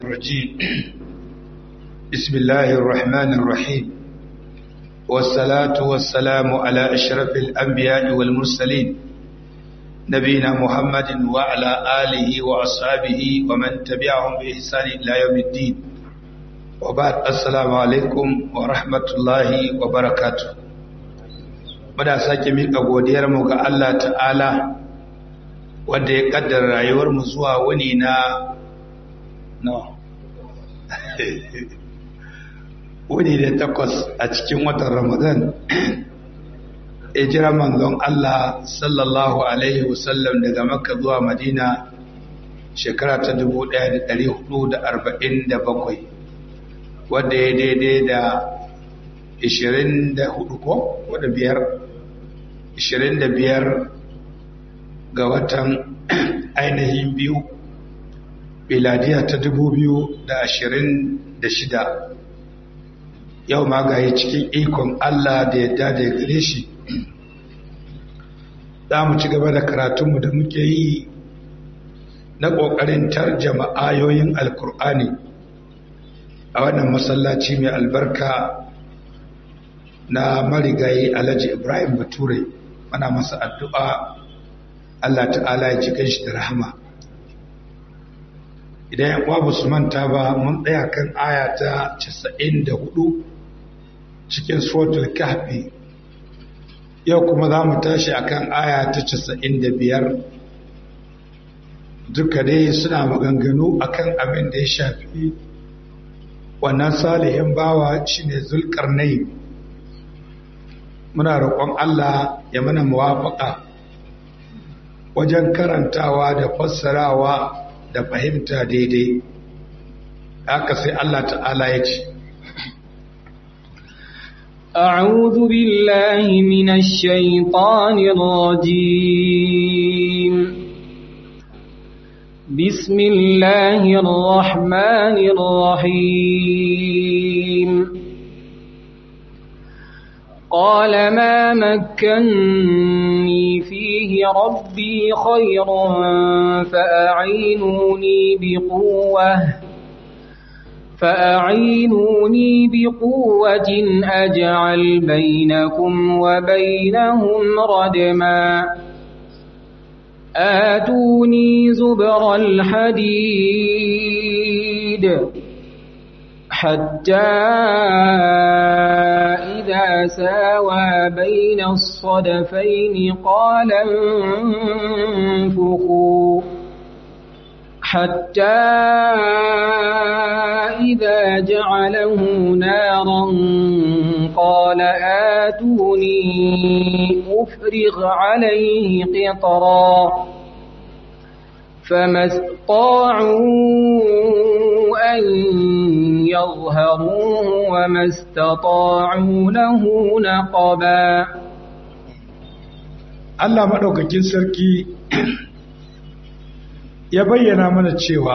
الرجيم بسم الله الرحمن الرحيم والصلاة والسلام على أشرف الأنبياء والمرسلين نبينا محمد وعلى آله وأصحابه ومن تبعهم بإحسان إلى يوم الدين وبعد السلام عليكم ورحمة الله وبركاته muna sake miƙa godiyarmu ga Allah ta'ala wanda ya ƙaddara rayuwarmu zuwa wani na no wani da takwas a cikin watan ramadan jira manzon Allah sallallahu alaihi wasallam daga makka zuwa madina shekara ta 1447 wadda ya daidai da 24 ko wadda biyar 25 ga watan ainihin biyu biladiya ta 2026 yau ma ga cikin ikon Allah da yadda da ya gare shi za mu ci gaba da karatunmu da muke yi na ƙoƙarin tarjama ayoyin alkur'ani a wannan masallaci mai albarka na marigayi alhaji ibrahim bature mana masa addu'a Allah ta'ala ya ji shi da rahama idan yan uwa ba su manta ba mun tsaya kan aya ta 94 cikin suratul kahfi yau kuma za mu tashi akan aya ta 95 duka dai suna maganganu akan abin da ya shafi wannan salihin bawa shine zulkarnai muna roƙon Allah ya mana muwafaƙa wajen karantawa da fassarawa da fahimta daidai haka sai Allah ta'ala ya ce أعوذ بالله من الشيطان الرجيم بسم الله الرحمن الرحيم قال ما مكني فيه ربي خير فأعينوني بقوة فأعينوني بقوة أجعل بينكم وبينهم ردما آتوني زبر الحديد حتى إذا ساوى بين الصدفين قال انفخوا حتى إذا جعله نارا قال آتوني أفرغ عليه قطرا فما استطاعوا أن يظهروه وما استطاعوا له نقبا Allah maɗaukakin sarki ya bayyana mana cewa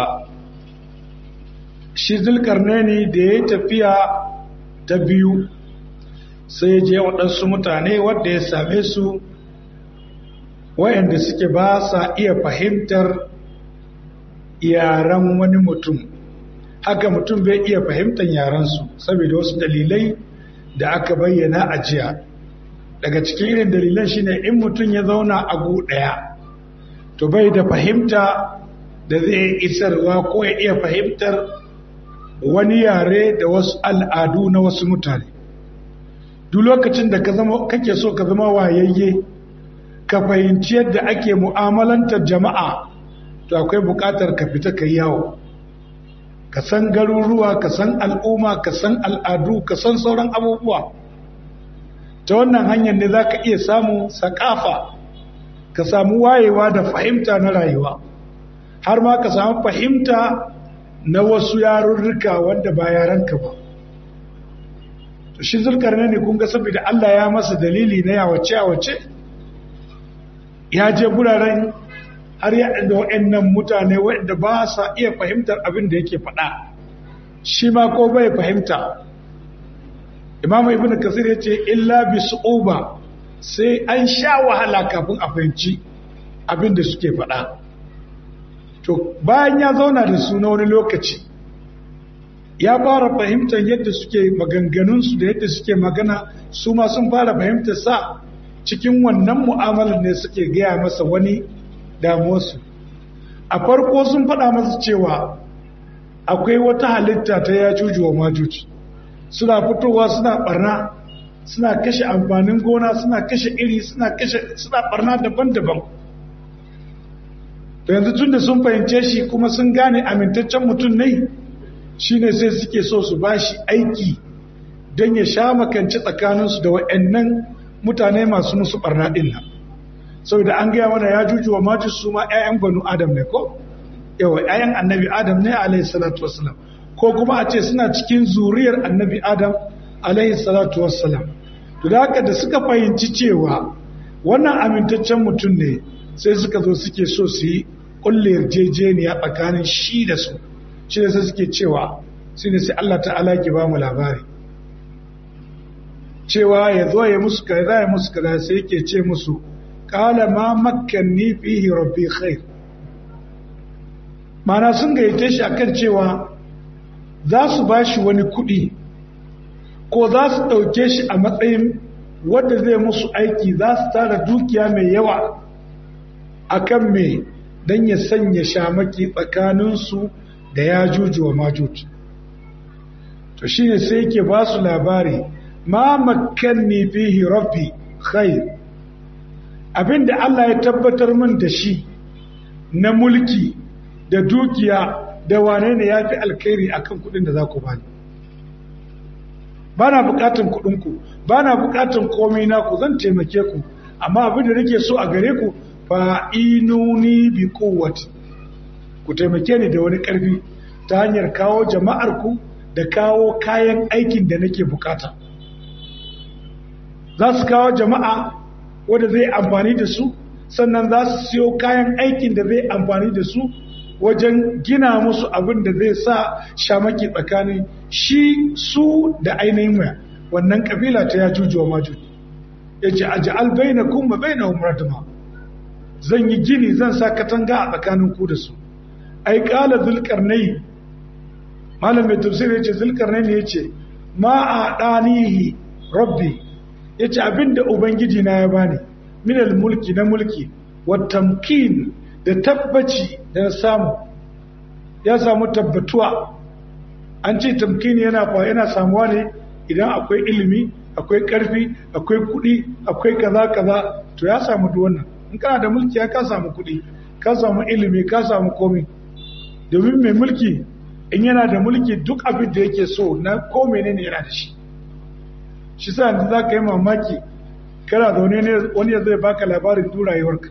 shi zulkarnaini da ya tafiya ta biyu sai ya je waɗansu mutane wadda ya same su wayanda suke ba sa iya fahimtar yaren wani mutum haka mutum bai iya fahimtar yarensu saboda wasu dalilai da aka bayyana a jiya daga cikin irin dalilan shine in mutum ya zauna a gu ɗaya to bai da fahimta da zai isarwa ko ya iya fahimtar wani yare da wasu al'adu na wasu mutane duk lokacin da kake so ka zama wayayye ka fahimci yadda ake mu'amalantar jama'a to akwai buƙatar ka fita ka yawo ka san garuruwa ka san al'umma ka san al'adu ka san sauran abubuwa ta wannan hanyar ne za ka iya samu sakafa ka samu wayewa da fahimta na rayuwa har ma ka samu fahimta na wasu yarurruka wanda ba yaranka ba to shi zulkarni ne kun ga saboda Allah ya masa dalili na yawace yawace ya je guraren har ya da waɗannan mutane waɗanda ba sa iya fahimtar abin da yake faɗa shi ma ko bai fahimta imamu ibn kasir ya ce illa bi su'uba sai an sha wahala kafin a fahimci abin da suke faɗa to bayan ya zauna da su na wani lokaci ya fara fahimtar yadda suke maganganunsu da yadda suke magana su ma sun fara fahimtar sa cikin wannan mu'amalar ne suke gaya masa wani damuwarsu a farko sun faɗa masa cewa akwai wata halitta ta ya juju wa majuji suna fitowa suna barna suna kashe amfanin gona suna kashe iri suna kashe suna barna daban-daban to yanzu tun da sun fahimce shi kuma sun gane amintaccen mutum ne shine sai suke so su bashi aiki don ya sha makanci tsakaninsu da wa'annan mutane masu musu barna ɗin nan saboda an gaya mana ya juju wa maju su ma 'ya'yan banu adam ne ko yawa 'ya'yan annabi adam ne alaihi salatu wassalam ko kuma a ce suna cikin zuriyar annabi adam alaihi salatu wassalam to da haka da suka fahimci cewa wannan amintaccen mutum ne sai suka zo suke so su yi kulle yarjejeniya tsakanin shi da su shi da sai suke cewa shi ne sai Allah ta'ala ki ba mu labari cewa ya zo ya musu kaza ya musu kaza sai yake ce musu qala ma makkanni fihi rabbi khair mana sun gayyace shi akan cewa za su ba shi wani kuɗi ko za su ɗauke shi a matsayin wadda zai musu aiki za su tara dukiya mai yawa akan me don ya sanya shamaki tsakaninsu da ya juju wa majuju to shine sai yake ba su labari ma makanni fihi rabbi khair abinda Allah ya tabbatar min da shi na mulki da dukiya da wane ne ya fi alkhairi akan kudin da za ku bani ba na bukatan kudinku ba na bukatan komai naku zan taimake ku amma abin da nake so a gare ku fa inuni bi kowace ku taimake ni da wani karfi ta hanyar kawo jama'ar ku da kawo kayan aikin da nake bukata za su kawo jama'a wadda zai amfani da su sannan za su siyo kayan aikin da zai amfani da su wajen gina musu abin da zai sa shamaki tsakanin shi su da ainihin waya wannan kabila ta ya jujuwa majuj ya ce a ja'al bai na kuma bai na umaratuma zan yi gini zan sa katanga a tsakanin ku da su ai kala zulkarnai malam mai tafsir ya ce zulkarnai ne ya ce ma a ɗanihi rabbi ya ce abinda ubangiji na ya bani minal mulki na mulki wa tamkin da tabbaci da na samu ya samu tabbatuwa an ce tamkini yana fa yana samuwa ne idan akwai ilimi akwai karfi akwai kuɗi akwai kaza kaza to ya samu duk wannan in kana da mulki ya ka samu kuɗi ka samu ilimi ka samu komai domin mai mulki in yana da mulki duk abin da yake so na ko menene yana da shi shi sa yanzu za ka yi mamaki kana zaune ne wani ya zai baka labarin durayuwarka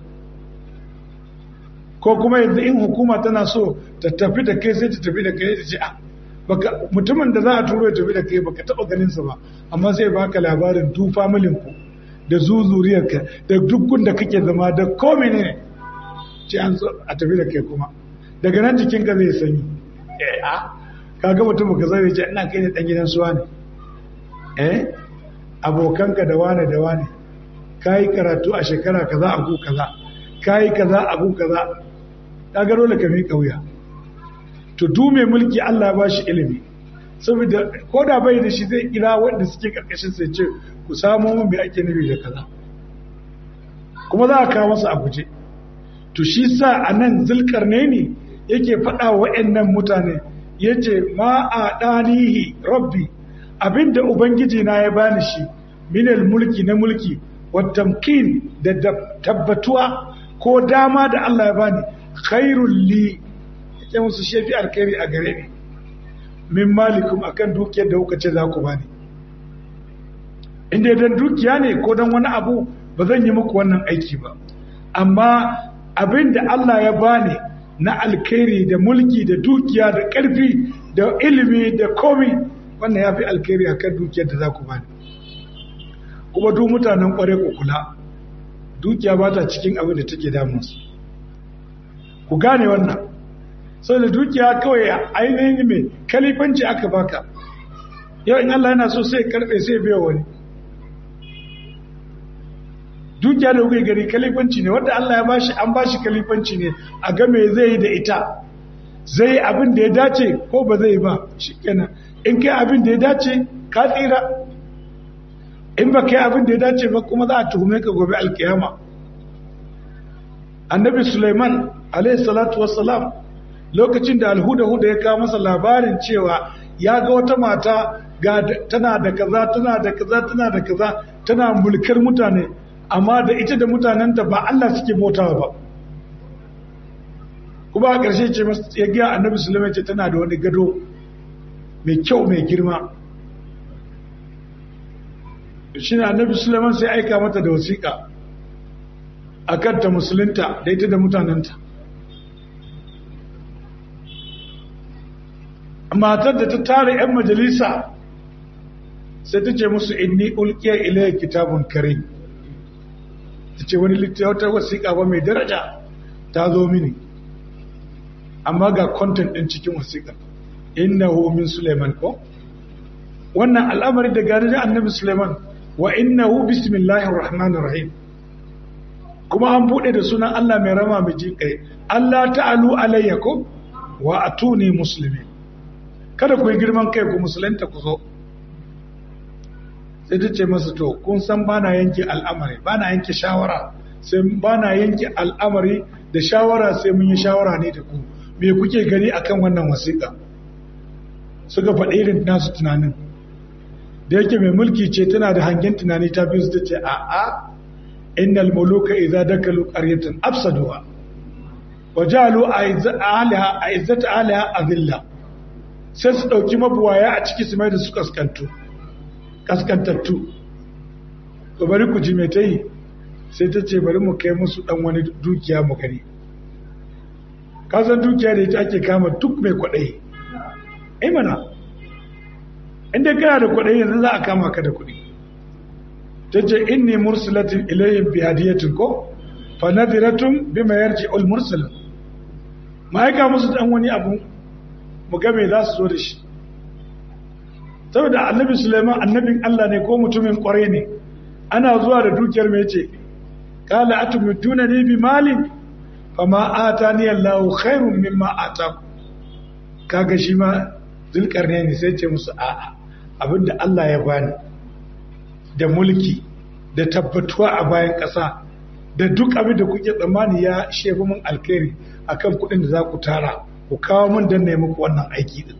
ko kuma yanzu in hukuma tana so ta tafi da kai sai ta tafi da kai ta ce a baka mutumin da za a turo ya tafi da kai baka taba ganin sa ba amma sai baka labarin du familin ku da zuzuriyarka da dukkan da kake zama da ko menene ce an so a tafi da kai kuma daga nan jikin ka zai sanyi eh a kaga mutum ka zai ce ina kai ne dan gidan suwa ne eh abokanka da wane da wane kai karatu a shekara kaza a ku kaza kai kaza a ku kaza kaga dole ka miƙa wuya to du mai mulki Allah ba shi ilimi saboda ko da bai da shi zai kira wanda suke karkashin sai ce ku samo mun bai ake nufi da kaza kuma za a kawo masa a guje to shi sa a nan zulkarne ne yake faɗa wa wa'annan mutane ya ce ma a ɗanihi rabbi abinda ubangiji na ya bani shi minal mulki na mulki wa tamkin da tabbatuwa ko dama da Allah ya bani khairul li yake musu shefi alkhairi a gare ni min malikum akan dukiyar da kuka ce za ku bani inda dan dukiya ne ko dan wani abu ba zan yi muku wannan aiki ba amma abin da Allah ya bani na alkhairi da mulki da dukiya da ƙarfi da ilimi da komi wannan ya fi alkhairi akan dukiyar da za ku bani kuma duk mutanen kware ku kula dukiya ba ta cikin abin da take damunsu ku gane wannan sau da dukiya kawai ainihin mai kalifanci aka baka yau in Allah yana so sai karfe sai biya wani dukiya da kuka gari kalifanci ne wadda Allah ya bashi an bashi kalifanci ne a ga me zai yi da ita zai yi abin da ya dace ko ba zai ba shikenan in kai abin da ya dace ka tsira in ba kai abin da ya dace ba kuma za a tuhume ka gobe alkiyama annabi suleiman alayhi salatu wassalam lokacin da alhuda-huda ya kawo masa labarin cewa ya ga wata mata ga tana da kaza tana da kaza tana da kaza tana mulkar mutane amma da ita da mutanenta ba Allah suke bautawa ba kuma a ƙarshe ce ya giya annabi suleiman ce tana da wani gado mai kyau mai girma shi ne annabi suleiman sai aika mata da wasiƙa a kanta musulunta da ita da mutanenta matar da ta tare 'yan majalisa sai ta ce musu inni ulkiya ilayya kitabun kare ta ce wani littattafar wasiƙa ba mai daraja ta zo mini amma ga kontent ɗin cikin wasiƙar inna min suleiman ko wannan al'amari da gani da annabi suleiman wa innahu bismillahir rahmanir rahim kuma an bude da sunan Allah mai rama mai jin kai Allah ta'alu alayya ko wa atuni muslimin kada ku yi girman kai ku musulunta ku zo sai ta ce masa to kun san bana yanke al'amari bana yanke shawara sai bana yanke al'amari da shawara sai mun yi shawara ne da ku me kuke gani akan wannan wasiƙa suka faɗi irin nasu tunanin da yake mai mulki ce tana da hangen tunani ta biyu su ta ce a'a innal muluka idza dakalu qaryatan afsaduha wa ja'alu ahliha a'izzata ahliha adilla sai su dauki mabuwaya a ciki su mai da su kaskantu kaskantattu to bari ku ji me tayi sai ta ce bari mu kai musu dan wani dukiya mu gani ka san dukiya da ita ake kama duk mai kwaɗayi ai mana inda kana da kwaɗayi yanzu za a kama ka da kuɗi ta ce inni mursalatin ilayhim bi hadiyatin ko fa nadiratun bima yarji ul mursalin ma aika musu dan wani abu mu ga me za su zo da shi saboda annabi Sulaiman annabin Allah ne ko mutumin kwarai ne ana zuwa da dukiyar me yace qala atumutuna ni bi malin fama atani Allahu khairun mimma ataku kaga shi ma zulkarnaini sai ce musu a'a abinda Allah ya bani da mulki da tabbatuwa a bayan ƙasa da duk abin da kuke tsammani ya shefi mun alkhairi akan kuɗin da za ku tara ku kawo mun dan nemi muku wannan aiki din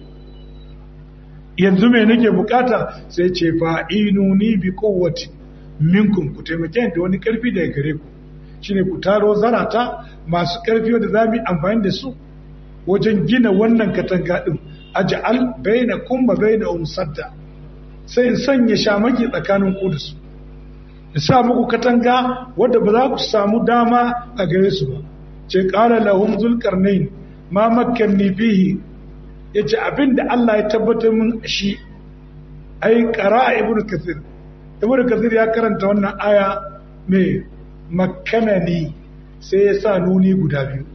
yanzu me nake bukata sai ce fa inuni bi quwwati minkum ku taimake da wani karfi daga gare ku shine ku taro zarata masu karfi wanda za mu yi amfani da su wajen gina wannan katanga din aj'al bainakum wa bainahum sadda sai in sanya shamaki tsakanin ku da su in sa muku katanga wadda ba za ku samu dama a gare su ba ce qala lahum zulqarnain ma makkanni fihi yace abinda Allah ya tabbatar min shi ai qara ibnu kathir ibnu kathir ya karanta wannan aya mai makkanani sai ya sa nuni guda biyu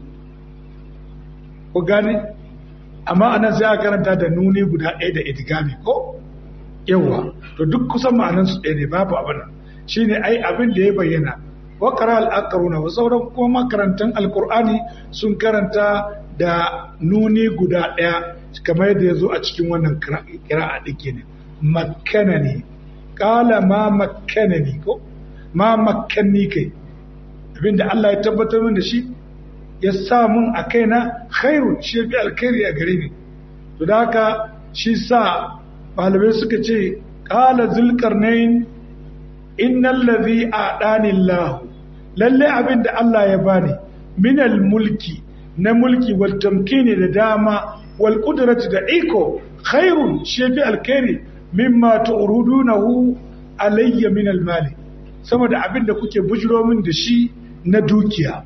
ku gane amma anan sai aka karanta da nuni guda ɗaya da idigami ko yawa to duk kusan ma'anan su ɗaya ne babu abin shine ai abin da ya bayyana wa qara al-aqruna wa sauran kuma makarantan alqur'ani sun karanta da nuni guda ɗaya kamar yadda ya zo a cikin wannan kira'a ɗin ne makkanani qala ma makkanani ko ma makkanni kai abinda Allah ya tabbatar min da shi ya sa mun a kaina khairun shi fi alkhairi a gare ni to da haka shi sa malamai suka ce qala zulqarnain innal ladhi a'dani Allah lalle abinda Allah ya bani minal mulki na mulki wal tamkini da dama wal qudrati da iko khairun shi fi alkhairi mimma tu'rudunahu alayya min al mali sama da abinda kuke bujiro min da shi na dukiya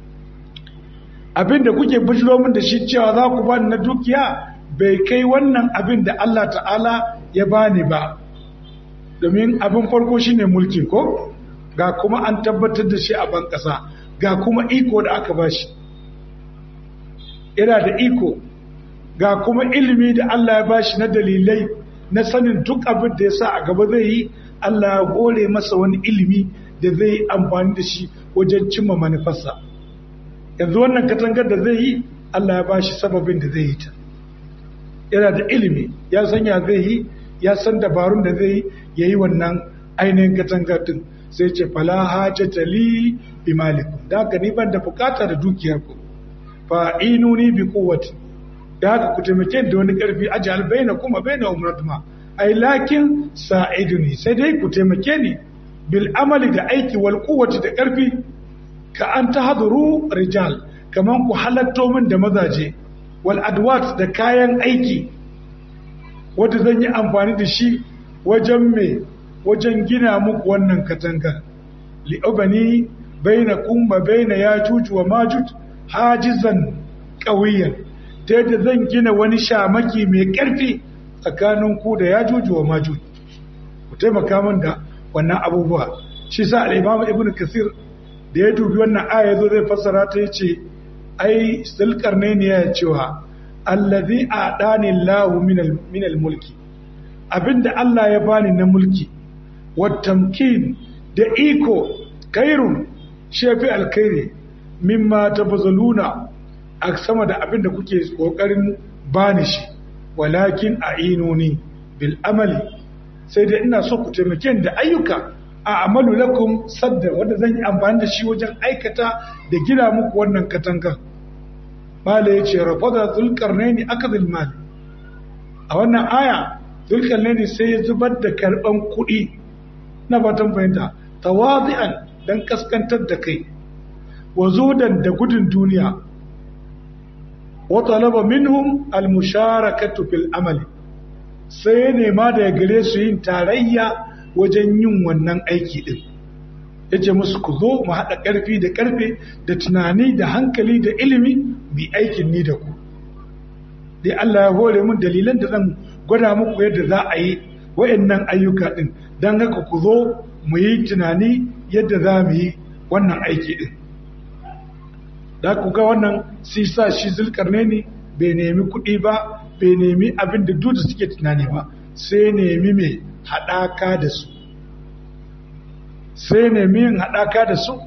abinda kuke bujiro min da shi cewa za ku bani na dukiya bai kai wannan abin da Allah ta'ala ya bani ba domin abin farko shine mulki ko ga kuma an tabbatar da shi a ban ƙasa ga kuma iko da aka bashi yana da iko ga kuma ilimi da Allah ya bashi na dalilai na sanin duk abin da ya sa a gaba zai yi Allah ya gore masa wani ilimi da zai yi amfani da shi wajen cimma manufarsa yanzu wannan katangar da zai yi Allah ya bashi sababin da zai yi ta yana da ilimi ya san ya zai yi ya san dabarun da zai yi ya yi wannan ainihin katanga din sai ce fala hajjata li bi malikum da haka ni ban da bukata da dukiyar ku fa inuni bi quwwati da haka ku taimake da wani karfi ajal baina kuma baina umratuma ai lakin sa'iduni sai dai ku taimake ni bil amali da aiki wal quwwati da karfi ka an tahduru rijal kaman ku halatto min da mazaje wal adwat da kayan aiki wanda zan yi amfani da shi wajen me wajen gina muku wannan katanga li'ubani baina kumma baina yajuj wa majuj hajizan qawiyan ta yadda zan gina wani shamaki mai ƙarfi tsakanin ku da yajuj wa majuj ku taimaka min da wannan abubuwa shi sa al-imam ibnu kasir da ya dubi wannan aya zo zai fassara ta yace ai sulkarnaini ya cewa allazi a'dani Allahu min al-mulki abinda Allah ya bani na mulki wattamkin da iko kairun shefi alkairi mimma tabazaluna a sama da abin da kuke kokarin bani shi walakin a'inuni bil amali sai da ina so ku taimake da ayyuka a amalu lakum sadda wanda zan yi amfani da shi wajen aikata da gina muku wannan katanga mala ya ce rafada zulkarnaini akadil mali a wannan aya zulkarnaini sai ya zubar da karban kuɗi na fatan fahimta tawazi'an dan kaskantar da kai wa zudan da gudun duniya wa talaba minhum al-musharakatu fil amali sai ya nema da gare su yin tarayya wajen yin wannan aiki din yace musu ku zo mu haɗa ƙarfi da ƙarfe da tunani da hankali da ilimi mu aikin ni da ku dai Allah ya hore mun dalilan da zan gwada muku yadda za a yi wa'annan ayyuka din don haka ku zo mu yi tunani yadda za mu yi wannan aiki din da ku ga wannan sisa shi zulkarne ne bai nemi kuɗi ba bai nemi abin da duk suke tunani ba sai nemi mai haɗaka da su sai nemi yin haɗaka da su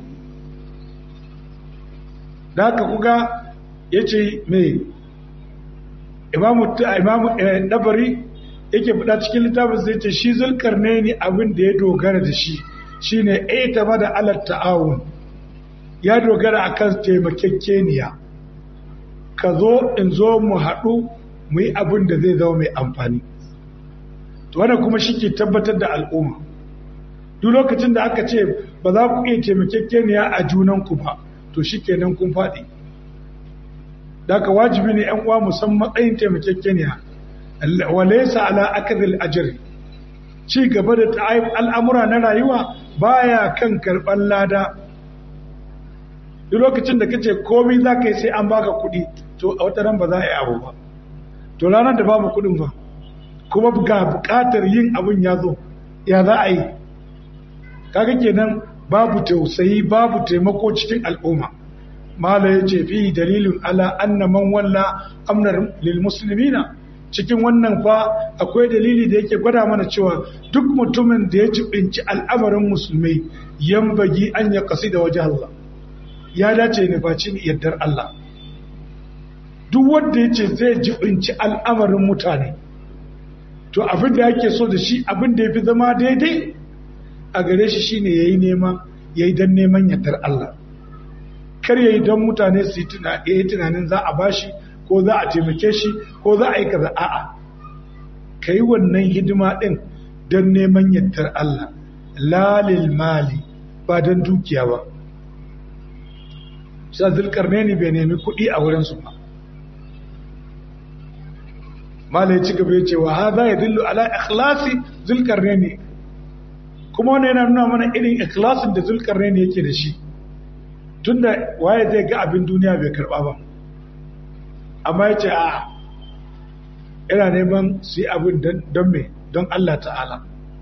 da haka kuga ya ce mai imamu ɗabari yake fada cikin littafin sai ce shi zulkarne ne abin da ya dogara da shi shine ita ma da alat ta'awun ya dogara akan taimakekeniya ka zo in zo mu haɗu mu yi abin da zai zama mai amfani to wannan kuma shi ke tabbatar da al'umma duk lokacin da aka ce ba za ku iya taimakekeniya a junanku ba to shi kenan kun faɗi da ka wajibi ne 'yan uwa musamman matsayin taimakekeniya walaisa ala akadil ajri ci gaba da al'amura na rayuwa baya kan karɓar lada duk lokacin da kace komai za ka yi sai an baka kuɗi to a wata ran ba za a yi abu ba to ranar da babu kuɗin ba kuma ga buƙatar yin abin ya zo ya za a yi kaga kenan babu tausayi babu taimako cikin al'umma mala ya ce fi dalilin ala anna man walla amnar lil muslimina cikin wannan fa akwai dalili da yake gwada mana cewa duk mutumin da ya jibinci al'amarin musulmai yambagi an ya kasi da waje Allah ya dace ne facin yardar Allah duk wanda ya ce zai jibinci al'amarin mutane to abin da yake so da shi abin da ya fi zama daidai a gare shi shine yayi nema yayi dan neman yardar Allah kar yayi dan mutane su yi tunanin za a bashi ko za a taimake shi ko za a yi kaza a'a ka yi wannan hidima ɗin don neman yardar Allah lalil mali ba don dukiya ba sa zulkarne ne bai nemi kuɗi a wurinsu ba mala ya ci gaba ya ce wa haza ya dillu ala ikhlasi zulkarne ne kuma wani yana nuna mana irin ikhlasin da zulkarne ne yake da shi tunda waye zai ga abin duniya bai karɓa ba amma ya ce a ina neman su yi abin don me don Allah ta'ala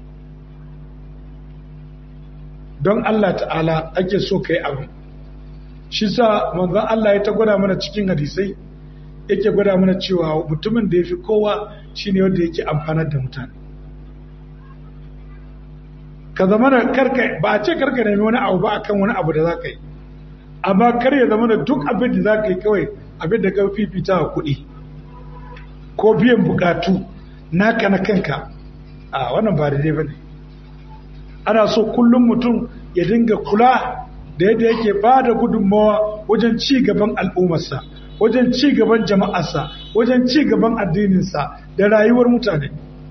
don Allah ta'ala ake so ka yi abin shi sa manzan Allah ya ta gwada mana cikin hadisai yake gwada mana cewa mutumin da ya fi kowa shi ne wanda yake amfanar da mutane ka zama da karka ba a ce karka nemi wani abu ba akan wani abu da za ka yi amma kar ya zama da duk abin da za ka yi kawai abin da ka fifita a kuɗi ko biyan bukatu naka na kanka a wannan ba daidai ba ne ana so kullum mutum ya dinga kula da yadda yake ba da gudunmawa wajen ci gaban al'ummarsa wajen ci gaban jama'arsa wajen ci gaban addininsa da rayuwar mutane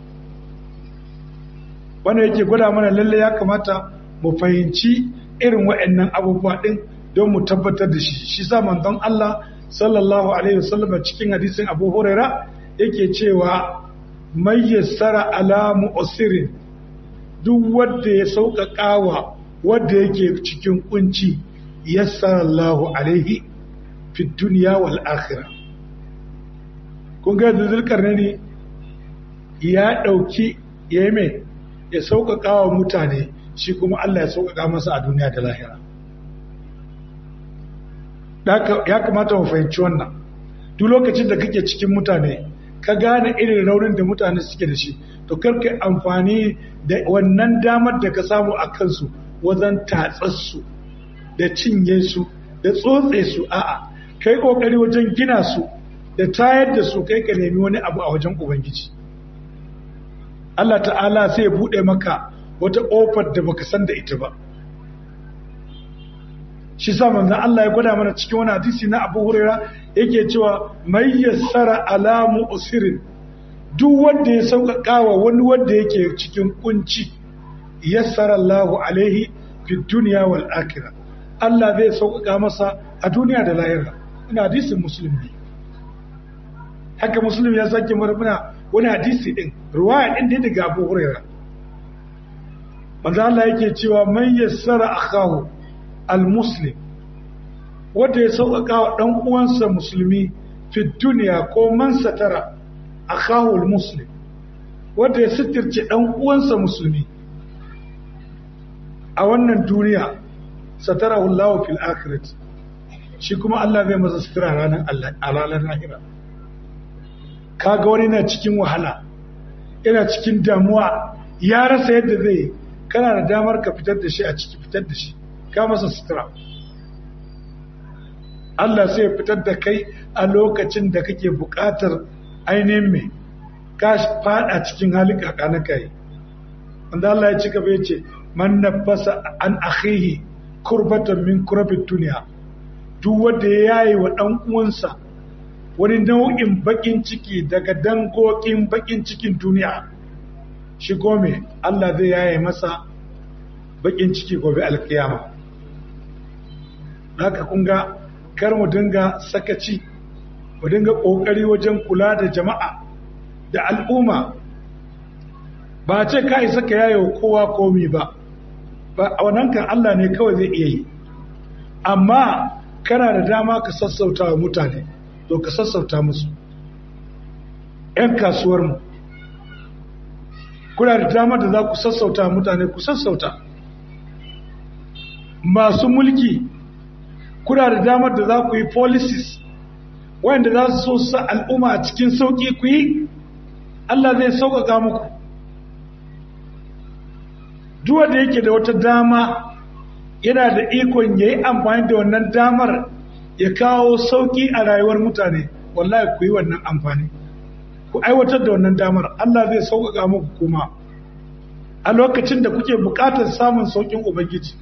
wanda yake gwada mana lalle ya kamata mu fahimci irin wa'annan abubuwa ɗin don mu tabbatar da shi shi sa manzon Allah sallallahu alaihi wasallam cikin hadisin Abu Huraira yake cewa mai yassara ala mu'sirin duk wanda ya sauƙaƙawa wanda yake cikin kunci yassara Allahu alaihi fi dunya wal akhirah kun ga zulkarnaini ya dauki yayi ya sauƙaƙawa mutane shi kuma Allah ya sauƙaƙa masa a duniya da lahira ya kamata mu fahimci wannan duk lokacin da kake cikin mutane ka gane irin raunin da mutane suke da shi to karka amfani da wannan damar da ka samu a kansu wajen tatsarsu da cinye su da tsotse su a'a kai kokari wajen gina su da tayar da su kai ka nemi wani abu a wajen ubangiji Allah ta'ala sai ya bude maka wata ƙofar da baka san da ita ba shi sa manzon Allah ya gwada mana cikin wani hadisi na Abu Huraira yake cewa mai yassara alamu usirin duk wanda ya sauƙaƙa wa wani wanda yake cikin kunci yassara Allahu alaihi fi dunya wal akhirah Allah zai sauƙaƙa masa a duniya da lahira ina hadisin musulmi haka muslim ya sake muna wani hadisi din ruwaya din da daga Abu Huraira manzo Allah yake cewa man yassara akahu al-muslim wanda ya sauƙaƙa wa ɗan uwansa musulmi fi duniya ko man satara akahu al-muslim wanda ya sitirce ɗan uwansa musulmi a wannan duniya satara Allah fil akhirat shi kuma Allah zai masa sutura ranar Allah a ranar lahira kaga wani na cikin wahala yana cikin damuwa ya rasa yadda zai kana da damar ka fitar da shi a ciki fitar da shi ka masa sutura Allah sai fitar da kai a lokacin da kake buƙatar ainihin mai ka fada cikin halin kakana kai wanda Allah ya ci gaba ya ce man nafasa an akhihi kurbatan min kurabin duniya duk wanda ya yayi wa dan uwansa wani nau'in bakin ciki daga dangokin bakin cikin duniya shi gome Allah zai yaye masa bakin ciki gobe alkiyama haka kun ga kar mu dinga sakaci mu dinga kokari wajen kula da jama'a da al'umma ba ce ka isa ka yaye kowa komi ba ba a wannan kan Allah ne kawai zai iya yi amma kana da dama ka sassauta wa mutane to ka sassauta musu 'yan kasuwarmu kuna da dama da za ku sassauta mutane ku sassauta masu mulki kuna da damar da za ku yi policies wanda za su so sa al'umma a cikin sauƙi ku yi Allah zai sauƙaƙa muku duwa da yake da wata dama yana da ikon ya yi amfani da wannan damar ya kawo sauƙi a rayuwar mutane wallahi ku yi wannan amfani ku aiwatar da wannan damar Allah zai sauƙaƙa muku kuma a lokacin da kuke buƙatar samun sauƙin ubangiji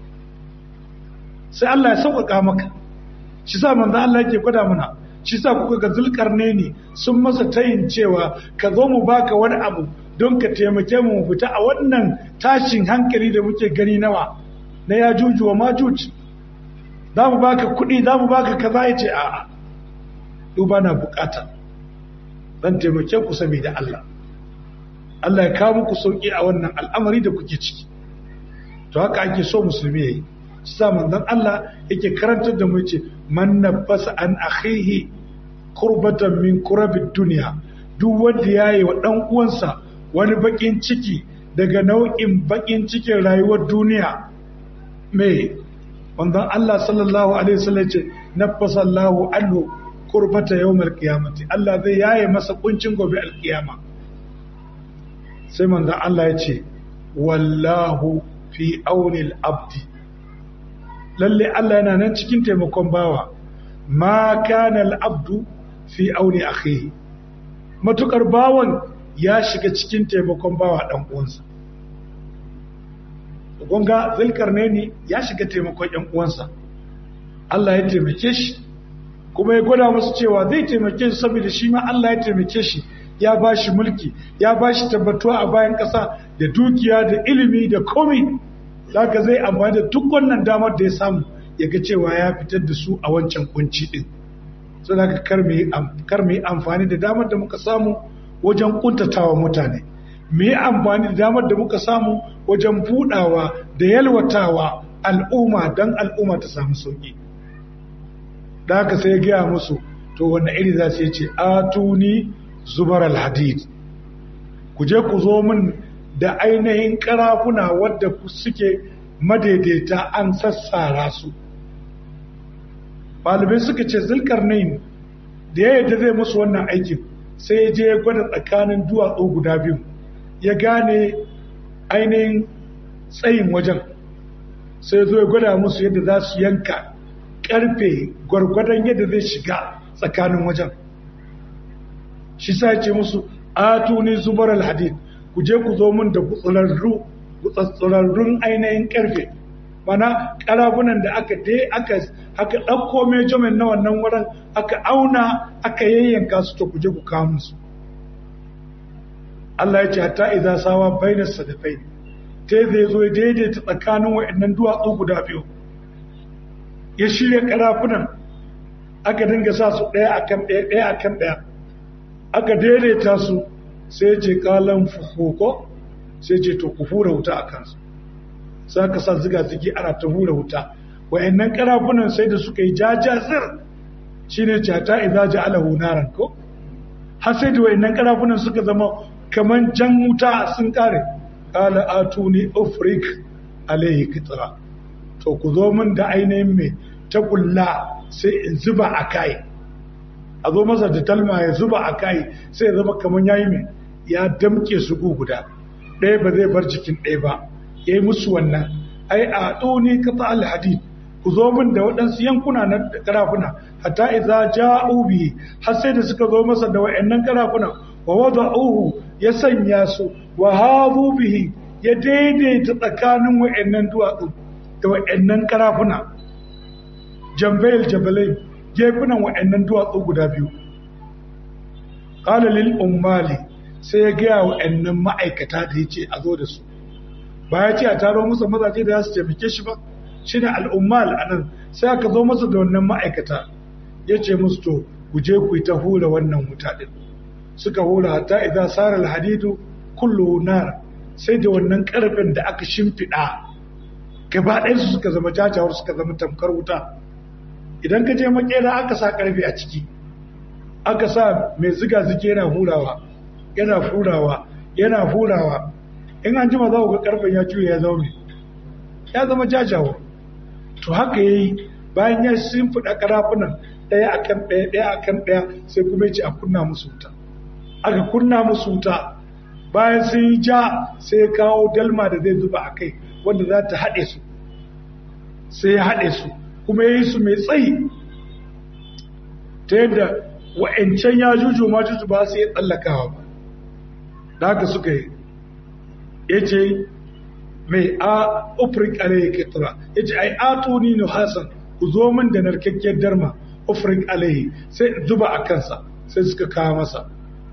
sai Allah ya sauƙaƙa maka shi sa manzo Allah yake gwada mana shi sa kuka ga zulkarne ne sun masa tayin cewa ka zo mu baka wani abu don ka taimake mu fita a wannan tashin hankali da muke gani nawa na ya juju wa majuj za mu baka kuɗi za mu baka kaza ya ce a'a duba na bukata zan taimake ku saboda Allah Allah ya kawo muku sauki a wannan al'amari da kuke ciki to haka ake so musulmi yayi sa manzon Allah yake karantar da mu yace man nafasa an akhihi qurbatan min kurabid dunya duk wanda yayi wa dan uwansa wani bakin ciki daga nau'in bakin cikin rayuwar duniya me manzon Allah sallallahu alaihi wasallam yace nafasa Allahu anhu kurbata yawmal qiyamati Allah zai yaye masa kuncin gobe alkiyama sai manzon Allah yace wallahu fi auni al-abdi lalle Allah yana nan cikin taimakon bawa ma kana al-abdu fi auni akhihi matukar bawan ya shiga cikin taimakon bawa dan uwansa gonga zulkarnaini ya shiga taimakon yan uwansa Allah ya taimake shi kuma ya gwada musu cewa zai taimake shi saboda shi ma Allah ya taimake shi ya ba shi mulki ya ba shi tabbatuwa a bayan ƙasa da dukiya da ilimi da komi zaka zai amfani da duk wannan damar da ya samu ya ga cewa ya fitar da su a wancan kunci din so zaka kar mu yi amfani da damar da muka samu wajen kuntatawa mutane mu yi amfani da damar da muka samu wajen budawa da yalwatawa al'umma don al'umma ta samu sauki da haka sai ya gaya musu to wanne iri za su ce atuni zubar alhadid ku je ku zo min da ainihin karafuna wadda suke madaidaita an sassara su ɗalibai suka ce zulkarnain da ya yadda zai musu wannan aikin sai ya je ya gwada tsakanin duwatsu guda biyu ya gane ainihin tsayin wajen sai zo ya gwada musu yadda za su yanka karfe gwargwadon yadda zai shiga tsakanin wajen shi sa ce musu atuni zubar alhadid ku je ku zo min da gutsatsararrun ainihin karfe mana karabunan da aka dai aka aka ɗauko mejomen na wannan wurin aka auna aka yayyanka su to ku je ku kawo musu Allah ya ce hatta idza sawa bainas sadafai ta zai zo daidaita tsakanin wa'annan duwatsu guda biyu ya shirya karafunan aka dinga sa su ɗaya akan ɗaya ɗaya akan ɗaya aka daidaita su sai ce kalan fuhoko sai ce to ku hura wuta a kansu sai aka sa ziga zigi ana ta hura wuta wa'annan karafunan sai da suka yi jajazir shine cata idza ja'alahu naran ko har sai da wa'annan karafunan suka zama kaman jan wuta sun kare qala atuni ufrik alayhi kitra to ku zo min da ainihin mai ta kulla sai in zuba a kai a zo masa da talma ya zuba a kai sai ya zama kamar yayi mai ya damke su guda ɗaya ba zai bar jikin ɗaya ba ya yi musu wannan ai a ɗoni kata alhadid ku zo min da waɗansu yankuna na karafuna hatta idza ja'u bi har sai da suka zo masa da wayannan karafuna wa wada'uhu ya sanya su wa hadu bihi ya daidaita tsakanin wayannan duwatsu da wayannan karafuna jambayil jabalai gefunan wayannan duwatsu guda biyu qala lil ummali sai ya gaya wayannan ma'aikata da yace a zo da su ba ya ce a taro musu mazaje da za su taimake shi ba shi ne al'ummal a nan sai aka zo masa da wannan ma'aikata ya ce musu to ku je ku yi ta hula wannan wuta ɗin suka hula hatta idan sara alhadidu kullu nar sai da wannan ƙarfin da aka shimfiɗa gaba ɗayansu suka zama jajawar suka zama tamkar wuta idan ka je makera aka sa ƙarfe a ciki aka sa mai ziga zike yana hurawa yana hurawa yana hurawa in an jima za ku ga ƙarfen ya juya ya zama ya zama jajawar to haka ya yi bayan ya shimfiɗa ƙarafunan ɗaya a kan ɗaya ɗaya a kan ɗaya sai kuma ce a kunna musu wuta aka kunna musu wuta bayan sun yi ja sai ya kawo dalma da zai zuba a kai wanda za ta haɗe su sai ya haɗe su kuma ya yi su mai tsayi ta yadda wa'ancan ya juju ma juju ba su yi tsallakawa ba da haka suka yi ya ce mai a ufrik alayhi kitra yace ai atuni nu hasan ku zo min da narkakkiyar darma ufrik alayhi sai zuba a kansa sai suka kawo masa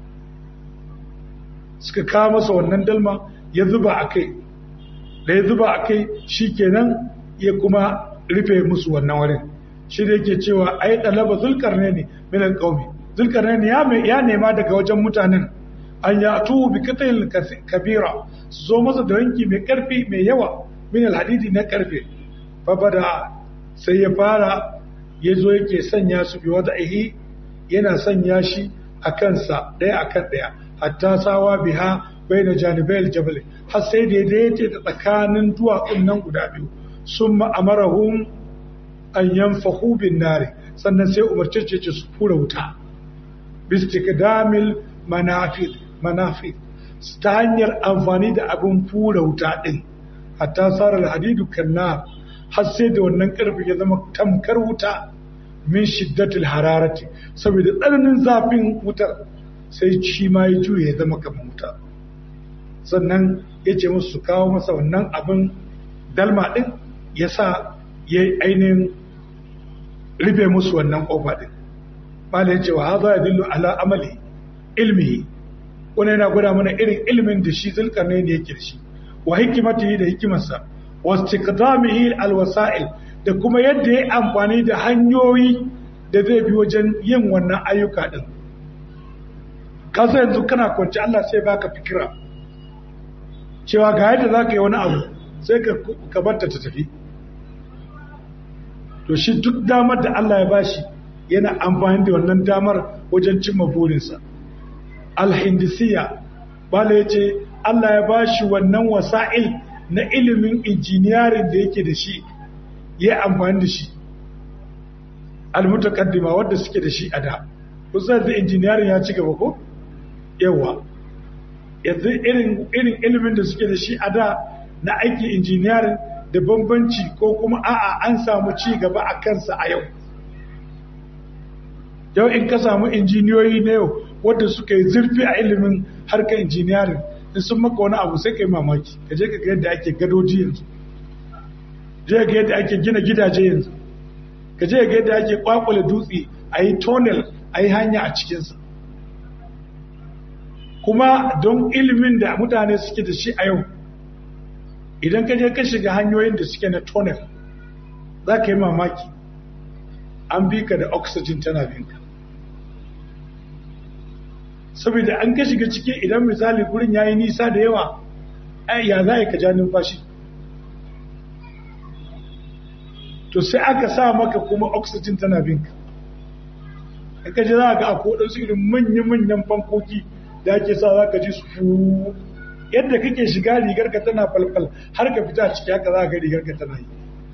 suka kawo masa wannan dalma ya zuba a kai da ya zuba a kai shikenan ya kuma rufe musu wannan wurin shi da yake cewa ai dalaba zulkarnaini min alqawmi zulkarnaini ya ya nema daga wajen mutanen an ya tu bi qitil kabira su zo masa da wanki mai karfi mai yawa min alhadidi na karfe fa bada sai ya fara ya zo yake sanya su bi wada'ihi yana sanya shi a kansa ɗaya a kan ɗaya hatta sawa biha bai na janibai aljabal har sai da ya da tsakanin duwatsun nan guda biyu sun ma'amarahun an yanfahu bin nari sannan sai umarce ce su fura wuta bistikdamil manafid manafid ta hanyar amfani da abin fura wuta ɗin hatta sarar hadidu kanna har sai da wannan ƙarfi ya zama tamkar wuta min shiddatil hararati saboda tsananin zafin wutar sai shi ma ya juye ya zama kamar wuta sannan ya ce musu su kawo masa wannan abin dalma ɗin ya sa ya ainihin rufe musu wannan ƙofa ɗin bala ya ce wa haza ya dillo ala amali ilmi wani yana gwada mana irin ilimin da shi zulkarnain da yake da shi wa hikimatihi da hikimarsa wa istiqdamihi alwasa'il da kuma yadda ya amfani da hanyoyi da zai bi wajen yin wannan ayyuka din kasa yanzu kana kwanci Allah sai baka fikira cewa ga yadda za ka yi wani abu sai ka barta ta tafi to shi duk damar da Allah ya bashi yana amfani da wannan damar wajen cimma burinsa alhindisiya bala ya ce Allah ya bashi wannan wasa'il na ilimin injiniyarin da yake da shi ya amfani da shi almutakaddima wadda suke da shi a da kusan da injiniyarin ya ci gaba ko yawa yanzu irin ilimin da suke da shi a da na aiki injiniyarin da bambanci ko kuma a'a an samu ci gaba a kansa a yau yau in ka samu injiniyoyi na yau wadda suka yi zurfi a ilimin harkar injiniyarin in sun maka wani abu sai ka yi mamaki ka je ka ga yadda ake gadoji yanzu je ga yadda ake gina gidaje yanzu ka je ga yadda ake kwakwale dutse a yi tonel a yi hanya a cikinsa kuma don ilimin da mutane suke da shi a yau idan ka je ka shiga hanyoyin da suke na tonel za ka yi mamaki an bi ka da oxygen tana binka saboda an ka shiga ciki idan misali gurin ya yi nisa da yawa ya za ka ja numfashi to sai aka sa maka kuma oxygen tana binka in ka ji za ga akwai waɗansu irin manya-manyan fankoki da ake sa za ka ji su fu yadda kake shiga rigar ka tana falfal har ka fita ciki haka za ka rigar ka tana yi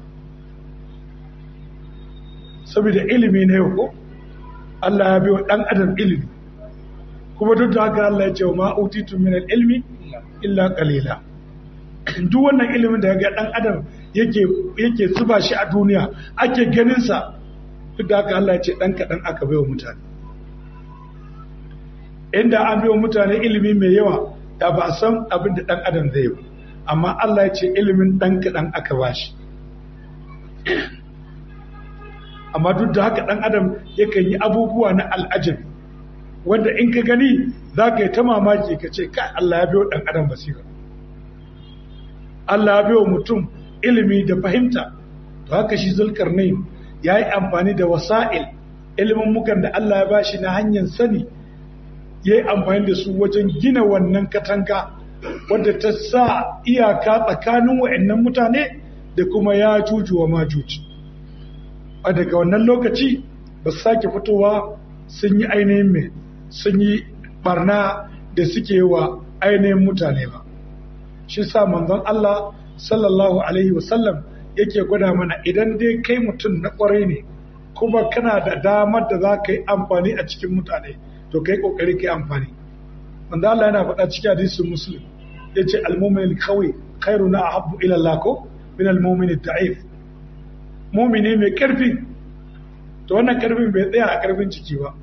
saboda ilimi na yau ko Allah ya biyo ɗan adam ilimi kuma duk da haka Allah ya ce wa ma'utitu min ilmi illa qalila duk wannan ilimin da ga ɗan adam yake yake zuba shi a duniya ake ganin sa duk da haka Allah ya ce ɗan kaɗan aka bai wa mutane inda an bai wa mutane ilimi mai yawa da ba a san abin da ɗan adam zai yi amma Allah ya ce ilimin ɗan kaɗan aka ba shi amma duk da haka ɗan adam yakan yi abubuwa na al'ajabi wanda in ka gani za ka yi ta mamaki ka ce kai Allah ya biyo ɗan adam basira Allah ya biyo mutum ilimi da fahimta to haka shi zulkarnain ya yi amfani da wasa'il ilimin mukan da Allah ya ba shi na hanyar sani ya yi amfani da su wajen gina wannan katanga wadda ta sa iyaka tsakanin wa'annan mutane da kuma ya jujuwa ma juji a daga wannan lokaci ba su sake fitowa sun yi ainihin mai sun yi barna da suke wa ainihin mutane ba shi sa manzon Allah sallallahu alaihi wasallam yake gwada mana idan dai kai mutum na kwarai ne kuma kana da damar da za ka yi amfani a cikin mutane to kai kokari kai amfani manzo Allah yana faɗa cikin hadisin muslim yace al-mu'min kawai khairu na ahabbu ila Allah ko min al-mu'min ad-da'if mu'mini mai karfi to wannan karfin bai tsaya a karfin ciki ba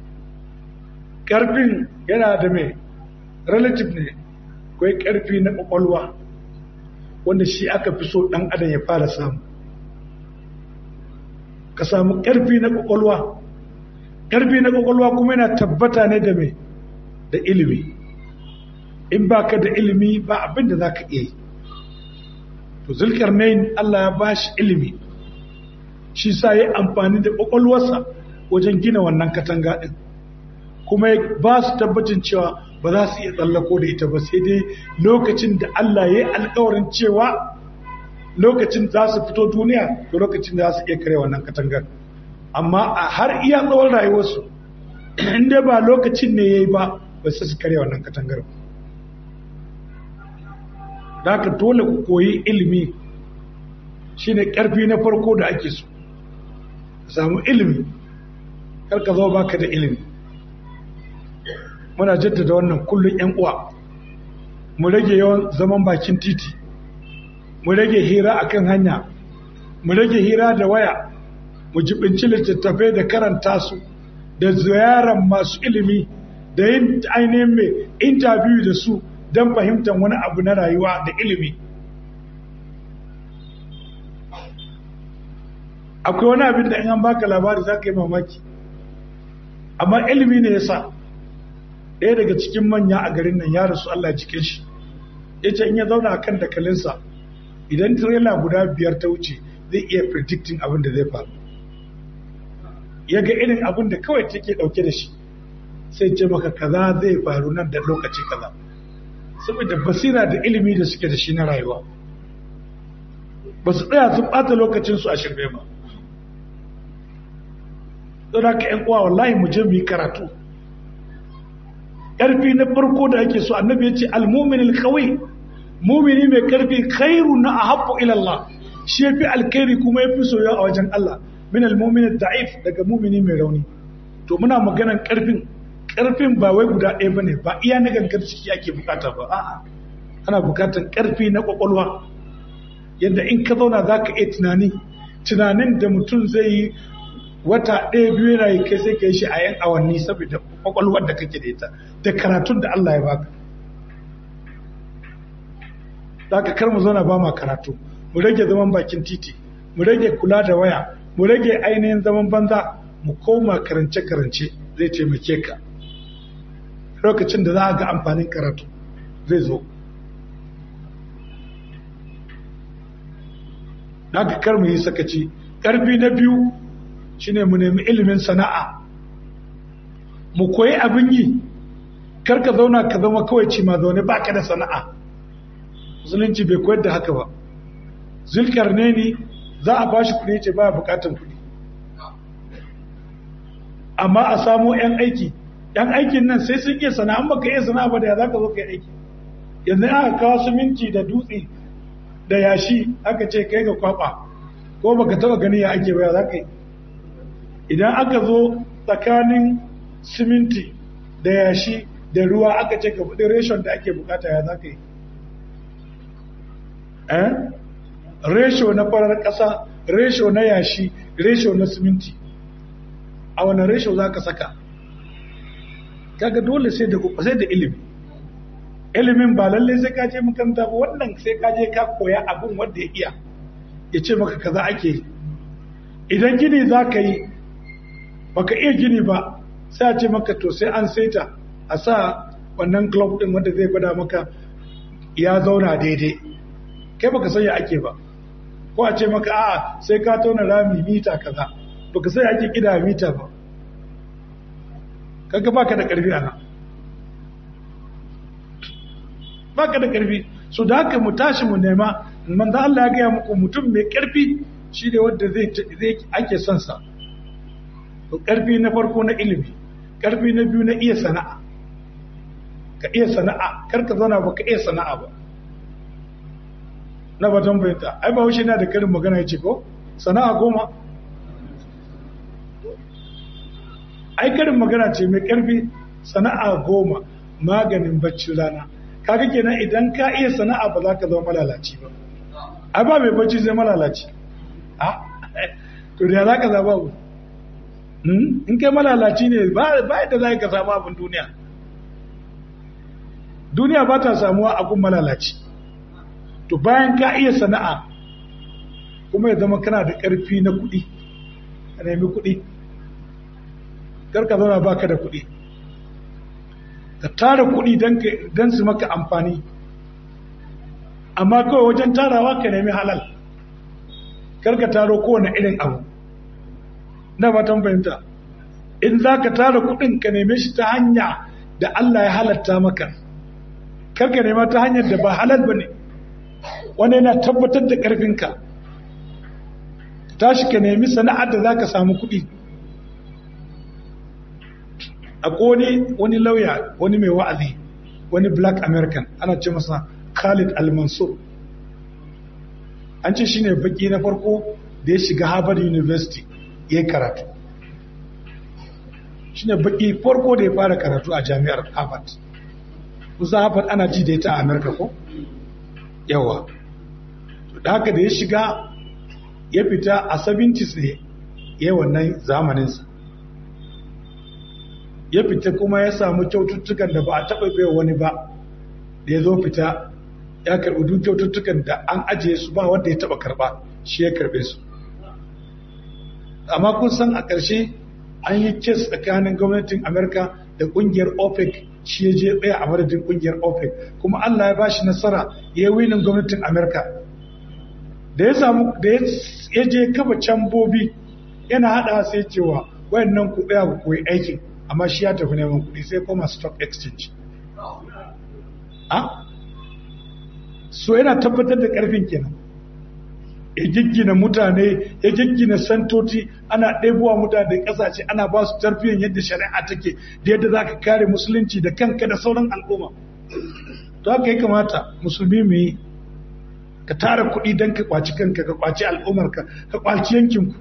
karfin yana da mai relative ne kai karfi na kwakwalwa wanda shi aka fi so dan adam ya fara samu ka samu karfi na kwakwalwa ƙarfi na ƙwaƙwalwa kuma yana tabbata ne da mai da ilimi in ba ka da ilimi ba abin da za ka iya yi to zulkar nain Allah ya ba shi ilimi shi sa ya amfani da ƙwaƙwalwarsa wajen gina wannan katanga ɗin kuma ya ba su tabbacin cewa ba za su iya tsallako da ita ba sai dai lokacin da Allah ya yi alkawarin cewa lokacin za su fito duniya da lokacin da za su iya kare wannan katangar amma a har iya tsawon rayuwarsu inda ba lokacin ne ya yi ba ba su kare wannan katangar da haka dole ku koyi ilimi shine ƙarfi na farko da ake so samu ilimi karka zo baka da ilimi muna jaddada wannan kullum yan uwa mu rage yawan zaman bakin titi mu rage hira akan hanya mu rage hira da waya mu jibinci littattafai da karanta su da ziyarar masu ilimi da yin ainihin mai interview da su don fahimtar wani abu na rayuwa da ilimi akwai wani abin da in an baka labari za ka yi mamaki amma ilimi ne ya sa ɗaya daga cikin manya a garin nan ya rasu Allah cikin shi ya ce in ya zauna a kan dakalinsa idan tirela guda biyar ta wuce zai iya predicting abin da zai faru ya ga irin abin da kawai take ɗauke da shi sai ce maka kaza zai faru nan da lokaci kaza saboda basira da ilimi da suke da shi na rayuwa ba su tsaya sun ɓata lokacinsu a shirme ba don haka ‘yan uwa wallahi mu je mu yi karatu ƙarfi na farko da ake so annabi ya ce almumin alkawai mumini mai ƙarfi khairu na a haɓɓo ilallah shi ya fi alkairi kuma ya fi soya a wajen Allah min almumin da'if daga mumini mai rauni to muna maganan ƙarfin ƙarfin ba wai guda ɗaya ba ne ba iya na gangar ciki ake bukata ba a'a ana bukatar ƙarfi na ƙwaƙwalwa yadda in ka zauna za ka iya tunani tunanin da mutum zai yi wata ɗaya biyu yana yi kai sai ka yi shi a yan awanni saboda ƙwaƙwalwar da kake da ita da karatun da Allah ya baka za ka kar mu zauna ba ma karatu mu rage zaman bakin titi mu rage kula da waya mu rage ainihin zaman banza mu koma karance-karance zai taimake ka lokacin da za a ga amfanin karatu zai zo na ka kar mu yi sakaci ƙarfi na biyu shine mu nemi ilimin sana'a mu koyi abin yi kar ka zauna ka zama kawai ci ma zaune ba ka da sana'a musulunci bai koyar da haka ba zulkar ne ni za a bashi kuɗi ce ba bukatan kuɗi amma a samo 'yan aiki 'yan aikin nan sai sun iya sana'a baka iya sana'a ba da ya za ka zo ka yi aiki yanzu aka kawo siminti da dutse da yashi aka ce kai ga kwaba ko baka taba gani ya ake baya za ka yi idan aka zo tsakanin siminti da yashi da ruwa aka ce ka buɗe reshon da ake bukata ya za ka yi eh resho na farar ƙasa resho na yashi resho na siminti a wani resho za ka saka kaga dole sai da sai da ilimi ilimin ba lallai sai ka je makaranta ba wannan sai ka je ka koya abin wanda ya iya ya ce maka kaza ake yi idan gini za ka yi baka iya gini ba sai a ce maka to sai an saita a sa wannan club din wanda zai gwada maka ya zauna daidai kai baka san ya ake ba ko a ce maka a'a sai ka tona rami mita kaza baka sai ake kida mita ba kaga baka da karfi ana baka da karfi so da haka mu tashi mu nema manzo Allah ya gaya muku mutum mai karfi shi ne wanda zai zai ake son sa to karfi na farko na ilimi karfi na biyu na iya sana'a ka iya sana'a kar ka zauna ba ka iya sana'a ba na batun bayanta ai ba wuce na da karin magana ya ce ko sana'a goma ai karin magana ce mai karfi sana'a goma maganin bacci rana kaga kenan idan ka iya sana'a ba za ka zama malalaci ba ai ba mai bacci zai malalaci a to da za ka zaba ku in kai malalaci ne ba yadda za ka samu abin duniya duniya ba ta samuwa abin malalaci to bayan ka iya sana'a kuma ya zama kana da ƙarfi na kuɗi ka nemi kuɗi karka zauna baka da kuɗi ka tara kuɗi don su maka amfani amma kawai wajen tarawa ka nemi halal karka taro kowane irin abu na fatan fahimta in za ka tara kuɗin ka neme shi ta hanya da Allah ya halatta maka karka nema ta hanyar da ba halal ba ne wani yana tabbatar da ƙarfinka tashi ka nemi sana'ar da za ka samu kuɗi a wani wani lauya wani mai wa'azi wani black american ana ce masa khalid al-mansur an ce shine baki na farko da ya shiga harvard university ya yi karatu shine baki farko da ya fara karatu a jami'ar harvard kusa harvard ana ji da ita a america ko yawa da haka da ya shiga ya fita a 70s ne ya wannan zamaninsa ya fita kuma ya samu kyaututtukan da ba a taɓa bai wani ba da ya zo fita ya karɓi duk kyaututtukan da an ajiye su ba wanda ya taɓa karɓa shi ya karɓe su amma kun san a ƙarshe an yi kes tsakanin gwamnatin amerika da ƙungiyar opec shi ya je tsaya a madadin ƙungiyar opec kuma allah ya bashi nasara ya yi winin gwamnatin amerika da ya samu da ya je kafa cambobi yana haɗa sai cewa wayannan ku tsaya ku koyi aikin amma shi ya tafi neman kuɗi sai koma stock exchange a so yana tabbatar da ƙarfin kenan ya giggina mutane ya giggina santoci ana ɗebowa mutane ƙasashe ana ba su tarbiyyar yadda shari'a take da yadda za ka kare musulunci da kanka da sauran al'umma to haka ya kamata musulmi mu yi ka tara kuɗi don ka kwaci kanka ka kwaci al'ummarka ka kwaci yankinku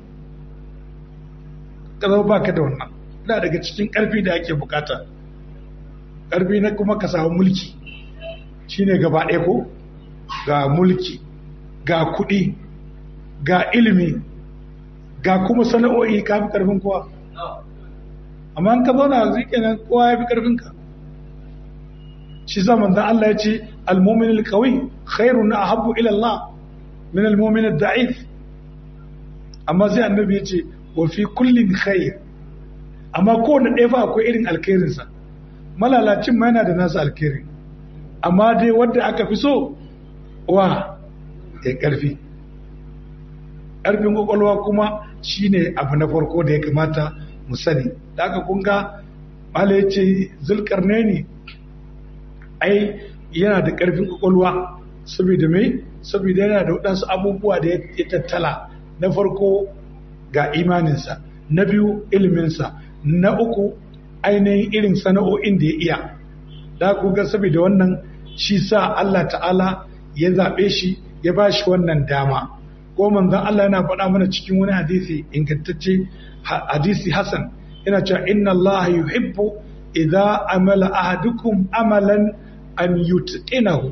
ka zama ba ka da wannan ina daga cikin ƙarfi da ake bukata ƙarfi na kuma ka samu mulki shine gaba ɗaya ko ga mulki ga kuɗi ga ilimi ga kuma sana'o'i ka fi ƙarfin kowa amma an ka zauna zai kenan kowa ya fi ƙarfinka shi zaman da Allah ya ce almomin alkawai khairu na ahabbu ilallah min almomin da'if amma sai annabi ya ce wa fi kullin khair amma kowane ɗaya fa akwai irin alkhairinsa malalacin ma yana da nasa alkhairin amma dai wadda aka fi so wa ya ƙarfi ƙarfin ƙwaƙwalwa kuma shine abu na farko da ya kamata mu sani da aka kunga mala ya ce zulkarne ne ai yana da ƙarfin ƙwaƙwalwa saboda mai saboda yana da waɗansu abubuwa da ya tattala na farko ga imaninsa na biyu iliminsa na uku ainihin irin sana'o'in da ya iya da kuga saboda wannan shi sa Allah ta'ala ya zaɓe shi ya ba shi wannan dama ko manzon Allah yana faɗa mana cikin wani hadisi ingantacce hadisi Hassan yana cewa inna Allah yuhibbu idza amala ahadukum amalan an yutqinahu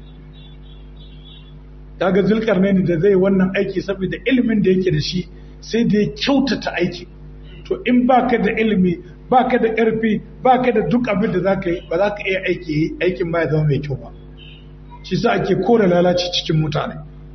daga zulkarnaini da zai wannan aiki saboda ilimin da yake da shi sai da ya kyautata aiki to in baka da ilimi baka da ƙarfi baka da duk abin da zaka yi ba za ka iya aiki aikin ba ya zama mai kyau ba shi sa ake kore lalaci cikin mutane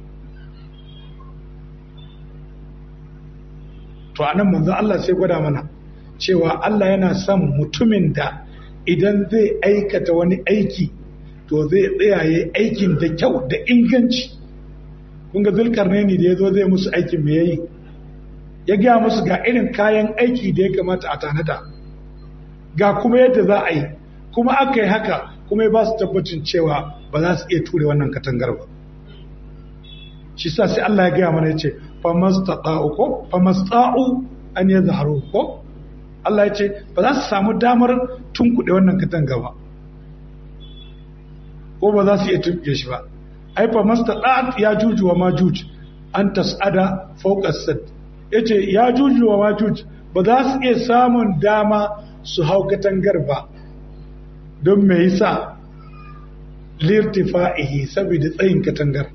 to a nan manzo Allah sai gwada mana cewa Allah yana son mutumin da idan zai aikata wani aiki to zai tsayaye aikin da kyau da inganci kun ga zulkarnaini da ya zo zai musu aikin me yayi ya gaya musu ga irin kayan aiki da ya kamata a tanada ga kuma yadda za a yi kuma aka yi haka kuma ya ba su tabbacin cewa ba za su iya ture wannan katangar ba shi sa sai Allah ya gaya mana ya ce famasta'u ko famasta'u an ya zaharu ko Allah ya ce ba za su samu damar tunkuɗe wannan katanga ba ko ba za su iya tunkuɗe shi ba ai famasta'at ya juju wa majuj an tas'ada fawqa sad yace ya juju wa majuj ba za su iya samun dama su hau katangar ba don me yasa lirtifa'ihi saboda tsayin katangar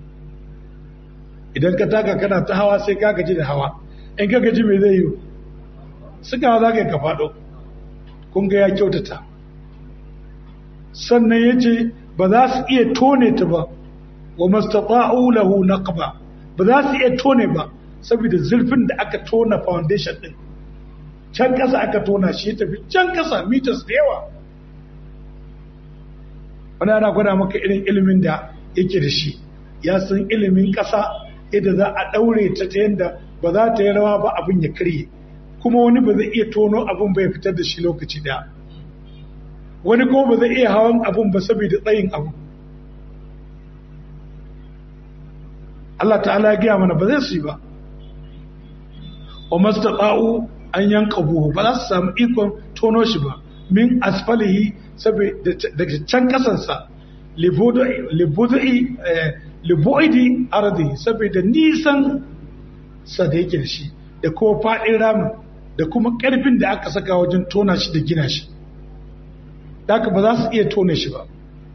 idan ka taka kana ta hawa sai ka gaji da hawa in ka gaji mai zai yi suka za ka yi ka faɗo kun ga ya kyautata sannan ya ce ba za su iya tone ta ba wa mastata'u lahu naqba ba za su iya tone ba saboda zurfin da aka tona foundation din can ƙasa aka tona shi tafi can ƙasa meters da yawa wani ana gwada maka irin ilimin da yake da shi ya san ilimin ƙasa yadda za a ɗaure ta ta yadda ba za ta yi rawa ba abin ya karye kuma wani ba zai iya tono abin bai fitar da shi lokaci ɗaya wani kuma ba zai iya hawan abin ba saboda tsayin abu Allah ta'ala ya gaya mana ba zai su yi ba wa mastata'u an yanka buhu ba za su samu ikon tono shi ba min asfalihi daga can kasansa libu'idi ardi saboda nisan sa da yake da shi da kuma faɗin ramin da kuma ƙarfin da aka saka wajen tona shi da gina shi haka ba za su iya tone shi ba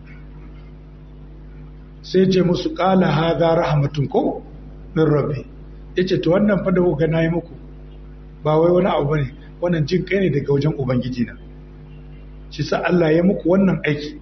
sai ce musu ƙala haza rahmatun ko min rabbi ya ce to wannan fa da kuka na yi muku ba wai wani abu bane wannan jin kai ne daga wajen ubangiji na shi sa Allah ya muku wannan aiki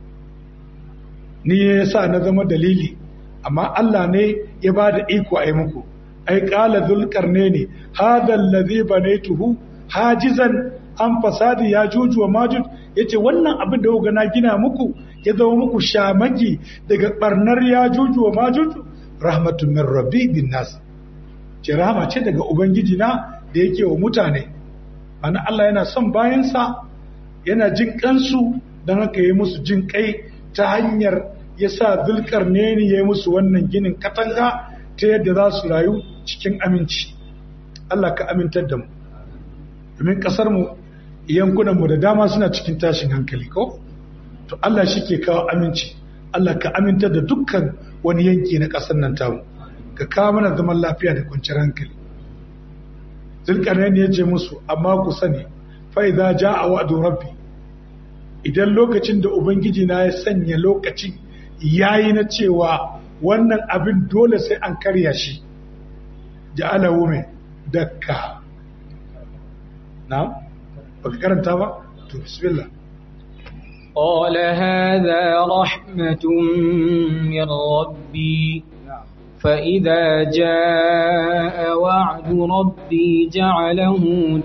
ni ya sa na zama dalili amma Allah ne ya ba da iko a yi muku ai qala zulkarne ne hadha allazi banaytuhu hajizan an fasadi ya juju wa majud yace wannan abin da kuka na gina muku ya zama muku shamaki daga barnar ya juju wa majud rahmatun min rabbi bin nas ce rahama ce daga ubangiji na da yake wa mutane ana Allah yana son bayansa yana jin kansu don haka yi musu jin kai ta hanyar ya sa zulkarne ne ya yi musu wannan ginin katanga ta yadda za su rayu cikin aminci Allah ka amintar da mu domin kasar mu yankunan mu da dama suna cikin tashin hankali ko to Allah shi ke kawo aminci Allah ka amintar da dukkan wani yanki na kasar nan tamu ka kawo mana zaman lafiya da kwanciyar hankali zulkarnain ya ce musu amma ku sani fa idza jaa wa'du rabbi idan lokacin da ubangiji na ya sanya lokacin yayi na cewa wannan abin dole sai an karya shi ja'alahu mai dakka na baka karanta ba to bismillah قال هذا رحمة من ربي فإذا جاء وعد ربي جعله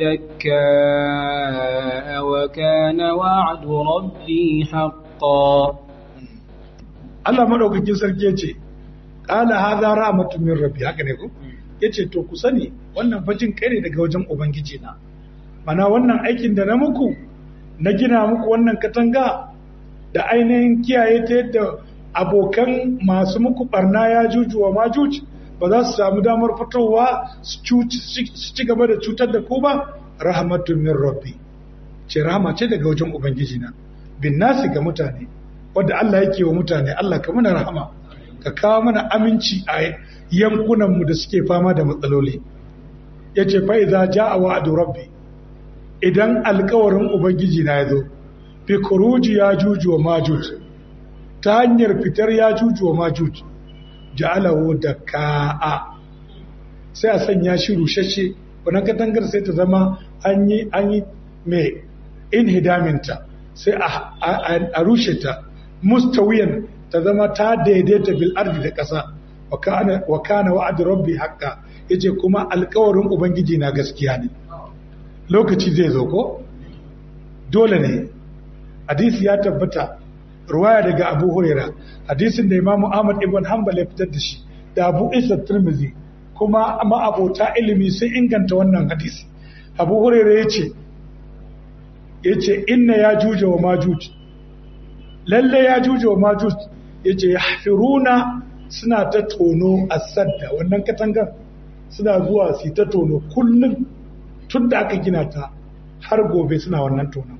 دكاء وكان وعد ربي حقا Allah madaukakin sarki yace qala hadha rahmatun min rabbi haka ne ko yace to ku sani wannan fajin kai ne daga wajen ubangiji na mana wannan aikin da na muku na gina muku wannan katanga da ainihin kiyaye ta yadda abokan masu muku barna ya juju wa majuj ba za su samu damar fitowa su ci gaba da cutar da ku ba rahmatun min rabbi ce rahama ce daga wajen ubangiji na bin nasi ga mutane wadda Allah yake wa mutane Allah ka mana rahama ka kawo mana aminci a yankunan mu da suke fama da matsaloli yace fa idza jaa wa'du rabbi idan alkawarin ubangiji na yazo fi khuruji ya juju wa majuj ta hanyar fitar ya juju wa majuj ja'alahu da ka'a sai a sanya shi rushashe wannan katangar sai ta zama an yi an yi mai inhidaminta sai a rushe ta mustawiyan ta zama ta daidaita bil ardi da ƙasa wa kana wa'ad rabbi haqqa yace kuma alƙawarin ubangiji na gaskiya ne lokaci zai zo ko dole ne hadisi ya tabbata ruwaya daga Abu Huraira hadisin da Imam Ahmad ibn Hanbal ya fitar da shi da Abu Isa Tirmidhi kuma ma'abota ilimi sun inganta wannan hadisi Abu Huraira yace yace inna ya juje wa majuj lalle ya juje wa majuj yace yahfiruna suna ta tono asadda wannan katangar suna zuwa su ta tono kullum tun da aka gina ta har gobe suna wannan tonon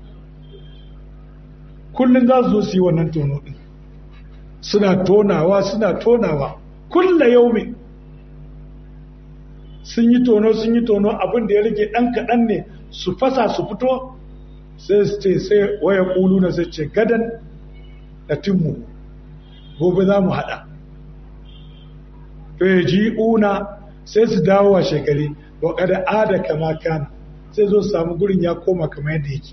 kullum za su zo su yi wannan tono din suna tonawa suna tonawa kulla yaumi sun yi tono sun yi tono abin da ya rage ɗan kaɗan ne su fasa su fito sai su ce sai waya ƙulu na sai ce gadan da timmu gobe za mu haɗa feji una sai su dawo a shekari wa kada ada kama kana sai zo samu gurin ya koma kama yadda yake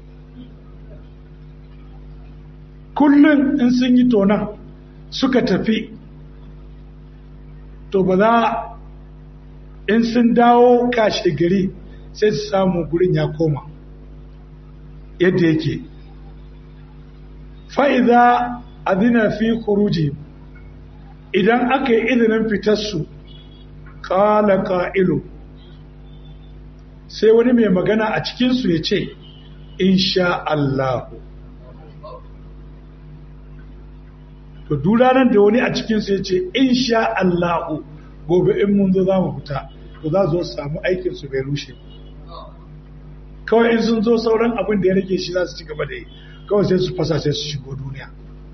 kullum in sun yi tonan suka tafi to ba za in sun dawo kashe gari sai su samu gurin ya koma yadda yake fa'iza adina fi kuruji idan aka yi izinin fitarsu kala ka'ilu sai wani mai magana a cikinsu ya ce insha Allahu to duranar da wani a cikinsu ya ce insha Allahu gobe in mun zo za mu fita to za zo samu aikinsu bai rushe kawai in sun zo sauran abin da ya rage shi za su ci gaba da yi kawai sai su fasa sai su shigo duniya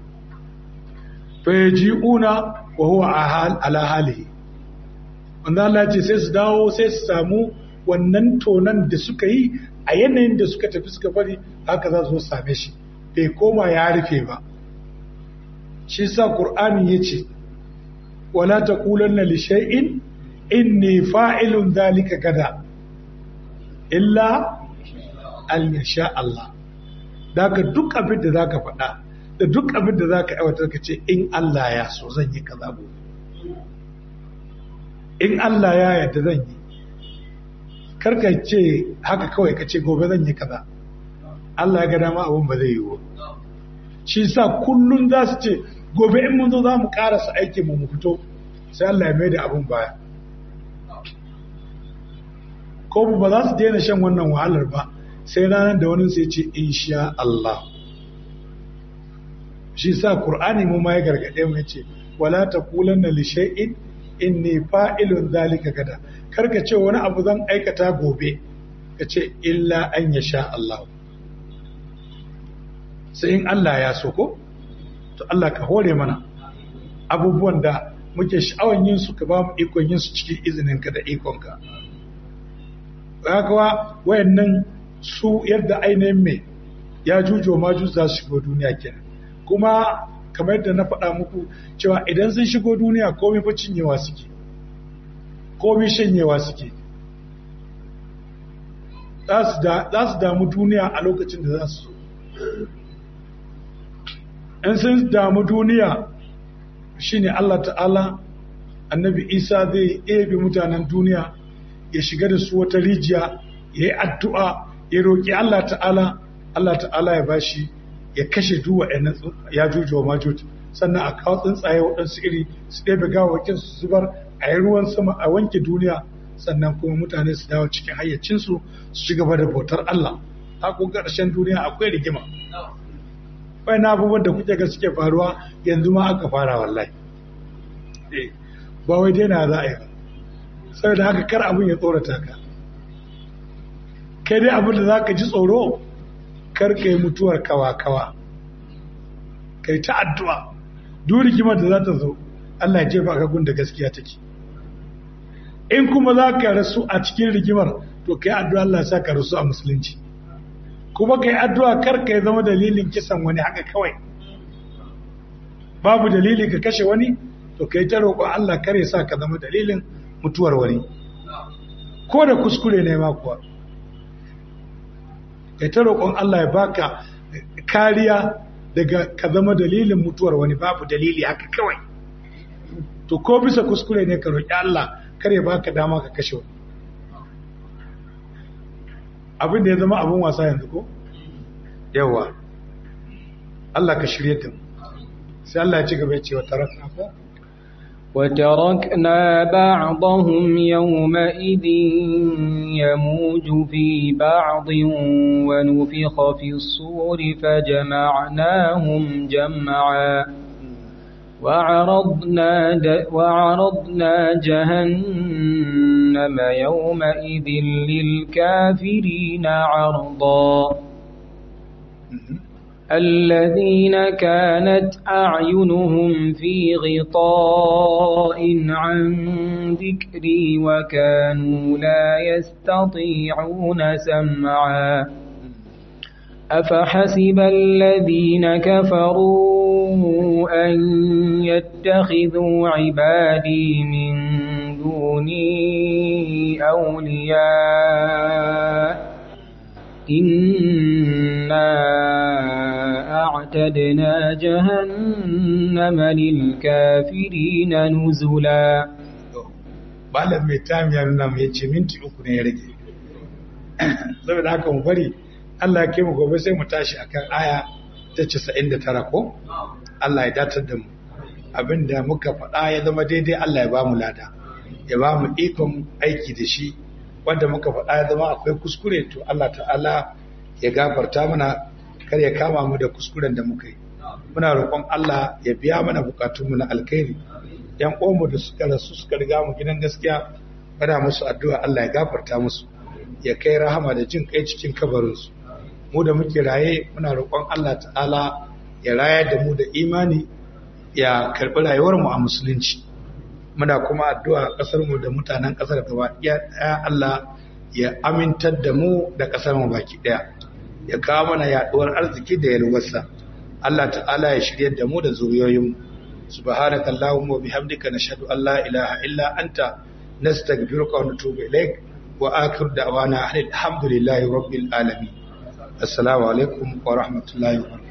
fayaji'una wa huwa ala halihi wanda Allah ce sai su dawo sai su samu wannan tonan da suka yi a yanayin da suka tafi suka bari haka za su same shi bai koma ya rufe ba shi sa qur'ani yace wala taqulanna li shay'in inni fa'ilun dhalika gada illa an yasha Allah daga duk abin da zaka faɗa da duk abin da zaka aiwatar ka ce in Allah ya so zan yi kaza gobe in Allah ya yarda zan yi karka ce haka kawai ka ce gobe zan yi kaza Allah ya ga dama abun ba zai yi ba shi sa kullun za su ce gobe in mun zo za mu karasa aikin mu mu fito sai Allah ya mai da abun baya ko ba za su daina shan wannan wahalar ba sai ranar da wani sai ce insha Allah shi sa Qur'ani mu ma ya gargade mu yace wala taqulanna li shay'in inni fa'ilun zalika gada karka ce wani abu zan aikata gobe ka ce illa an yasha Allah sai in Allah ya so ko to Allah ka hore mana abubuwan da muke sha'awan yin su ka ba mu ikon yin su cikin izininka da ikonka haka wayannan su yadda ainihin mai ya jujo ma za su shigo duniya kenan kuma kamar yadda na faɗa muku cewa idan sun shigo duniya komai fa cinyewa suke komai shanyewa suke za su damu duniya a lokacin da za su so in sun damu duniya shine Allah ta'ala annabi isa zai ebe mutanen duniya ya shiga da su wata rijiya ya yi addu'a ya roƙi Allah ta'ala Allah ta'ala ya bashi ya kashe duwa ya juju wa majuj sannan a kawo tsuntsaye waɗansu iri su ɗebe gawakin su zubar a yi ruwan sama a wanke duniya sannan kuma mutane su dawo cikin hayyacinsu su ci gaba da bautar Allah haku ƙarshen duniya akwai rigima bai na abubuwan da kuke ga suke faruwa yanzu ma aka fara wallahi ba wai daina za a yi saboda haka kar abin ya tsorata ka kai dai abin da za ka ji tsoro kar ka yi mutuwar kawa-kawa kai ta addu'a duk rigimar da za ta zo Allah ya jefa ka gun da gaskiya take in kuma za ka rasu a cikin rigimar to kai addu'a Allah sa ka rasu a musulunci kuma kai addu'a kar ka zama dalilin kisan wani haka kawai babu dalili ka kashe wani to kai ta roƙon Allah kar ya sa ka zama dalilin mutuwar wani ko da kuskure ne ma kuwa kai ta roƙon Allah ya baka kariya daga ka zama dalilin mutuwar wani babu dalili haka kawai to ko bisa kuskure ne ka roƙi Allah kar ya baka dama ka kashe wani abin da ya zama abin wasa yanzu ko yawa Allah ka shirye ta sai Allah ya ci gaba ya ce wa tarakna ko وتركنا بعضهم يومئذ يموج في بعض ونفخ في الصور فجمعناهم جمعا وعرضنا, د وعرضنا جهنم يومئذ للكافرين عرضا الذين كانت أعينهم في غطاء عن ذكري وكانوا لا يستطيعون سمعا أفحسب الذين كفروا أن يتخذوا عبادي من دوني أولياء إنا أعتدنا جهنم للكافرين نزلا malam mai tamiyar nan ya ce minti uku ne ya rage saboda haka mu bari Allah ke mu gobe sai mu tashi akan aya ta 99 ko Allah ya datar da mu abinda muka faɗa ya zama daidai Allah ya ba mu lada ya ba mu ikon aiki da shi wanda muka faɗa ya zama akwai kuskure to Allah ta'ala ya gafarta mana kar ya kama mu da kuskuren da muka yi muna roƙon Allah ya biya mana bukatunmu na alkhairi yan uwanmu da suka rasu suka riga mu gidan gaskiya muna musu addu'a Allah ya gafarta musu ya kai rahama da jin kai cikin kabarinsu mu da muke raye muna roƙon Allah ta'ala ya rayar da mu da imani ya karɓi rayuwarmu a musulunci muna kuma addu'a ƙasar mu da mutanen ƙasar gaba ɗaya Allah ya amintar da mu da ƙasar mu baki ɗaya ya kawo mana yaɗuwar arziki da yalwarsa Allah ta'ala ya shiryar da mu da zuriyoyin subhanaka allahumma wa bihamdika nashhadu an la ilaha illa anta nastaghfiruka wa natubu ilaik wa akhir da'wana alhamdulillahi rabbil alamin assalamu alaikum wa rahmatullahi wa barakatuh